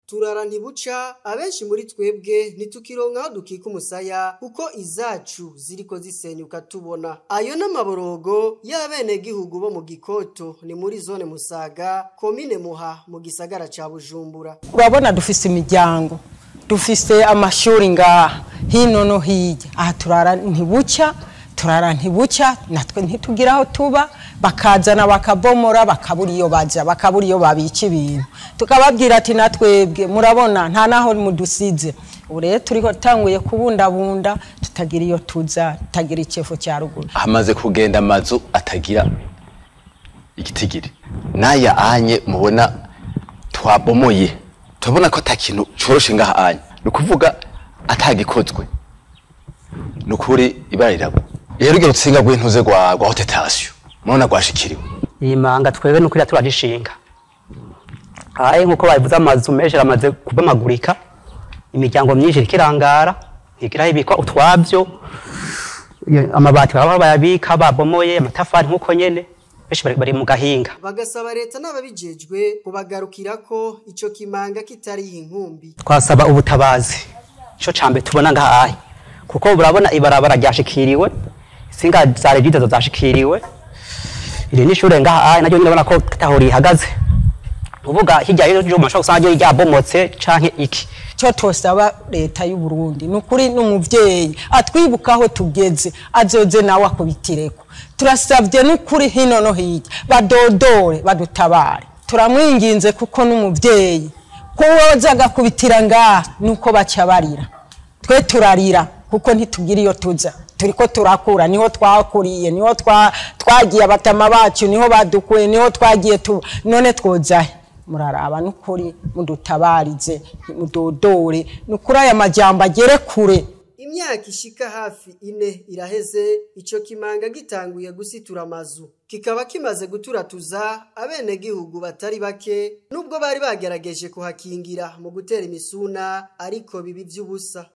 turara ntibuca abenshi muri twebwe ntitukironka aho dukika umusaya kuko izacu ziriko zisenyuka tubona ayo n'amaborogo y'abenegihugu bo mu gikoto ni muri zone musaga komine muha mu gisagara ca bujumbura urabona dufise imiryango dufise amashuri ngaha hino no hirya aha turara ntibuca turara ntibuca natwe ntitugira aho tuba bakazana bakabomora bakabura iyo baja bakabura iyo babika ibintu tukababwira ati natwebwe murabona nta naho mudusize ubu rero turiko tanguye kubundabunda tutagira iyo tuza tutagira icefu cya ruguru hamaze kugenda amazu atagira igitigiri n'aya anye mubona twabomoye turabona ko ata kintu coroshe ngaha anye ni ukuvuga atagikozwe ni ukuri ibara riragwa rero urugero rutsinga rw'intuze rwa rwa hotetasiyo murabona rwashikiriwe iyi manga twebwe nuko turarishinga aye nkuko babivuze amazu menshi aramaze kubamagurika imiryango myinshi iriko irangara ntigira ibikwa utwabyo Iyo- amabati baba bayabika babomoye amatafari nkuko nyene benshi bari- bari mu gahinga bagasaba leta n'ababijejwe kubagarukirako ico kimanga kitariho inkumbi twasaba ubutabazi ico cambe tubona ngahaye kuko burabona ibarabara ryashikiriwe singa za regide zo zashikiriwe iri ni ishure ngahaye naryo nyine urabona ko taho rihagaze uvuga hirya y'ejo mashobora gusanga ryo ryabomotse canke iki cyo tosaba leta y'u Burundi nukuri n'umuvyeyi atwibuka aho tugeze azoze nawe akubitireko turasavye nukuri hino no hirya badodore badutabare turamwinginze kuko n'umuvyeyi kuwoza agakubitira ngaha nuko baca barira twe turarira kuko ntitugira iyo tuza turiko turakura niho twakuriye niho twa- twagiye abatama bacu niho badukuye niho twagiye tu none twozahe muraraba nukuri mudutabarize mudodore nukuri aya majambo agere kure imyaka ishika hafi ine iraheze ico kimanga gitanguye gusitura amazu kikaba kimaze guturatuza abenegihugu batari bake nubwo bari bagerageje kuhakingira mu gutera imisuna ariko bibi vy'ubusa